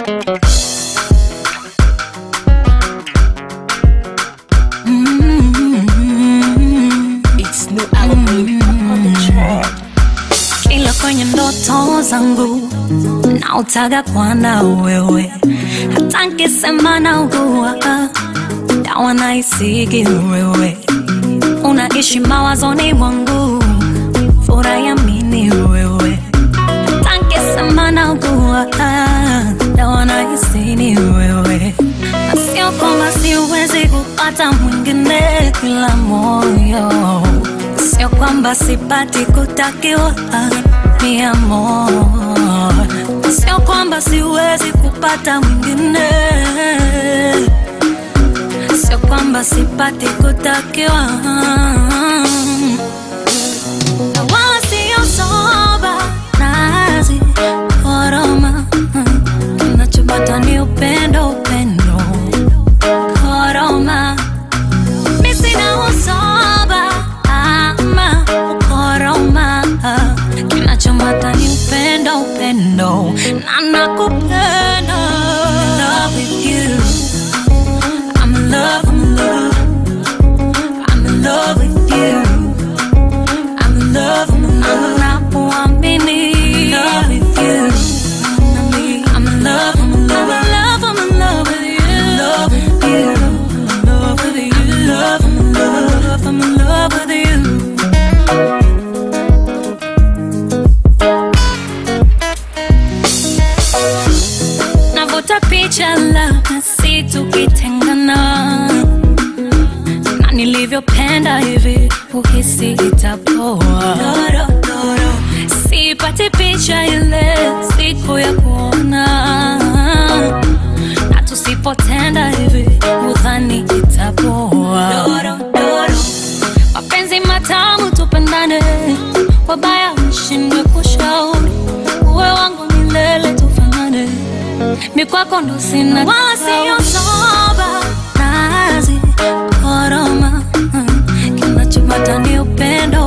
It's new album on the track. ila kwenye ndoto zangu nautaga kwana wewe, hata nkisema naugua dawa naisigi wewe, unaishi mawazoni mwangu, furaha ya mini wewe, hata nkisema naugua dawa naisini wewe, na sio kwamba siwezi kupata mwingine kila moyo Sio kwamba sipati kutakiwa mi amor, sio kwamba siwezi kupata mwingine, sio kwamba sipati kutakiwa na wala sio soba nazi koroma, kinachopata ni upendo, upendo koroma mi sina usoba ama ukoroma, kinachomata ni upendo, upendo na nakupenda. Love with you. I'm in love, I'm in love. I'm in love with you. I'm in love, I'm in love. Napoamini. Love with you. I'm in love, I'm in love. I'm in love with you. Love with you. I'm in love with you. I'm in love, I'm in love. I'm in love with you. Navuta picha labda si tukitengana na nilivyopenda hivi uhisi itapoa sipati picha ile siku ya kuona na tusipotenda hivi udhani itapoa mapenzi matamu tupendane wabaya mshindwe kushauri uwe wangu milele tufanane mikwako ndo sina wala siyo soba nazi koroma kinachopata ni upendo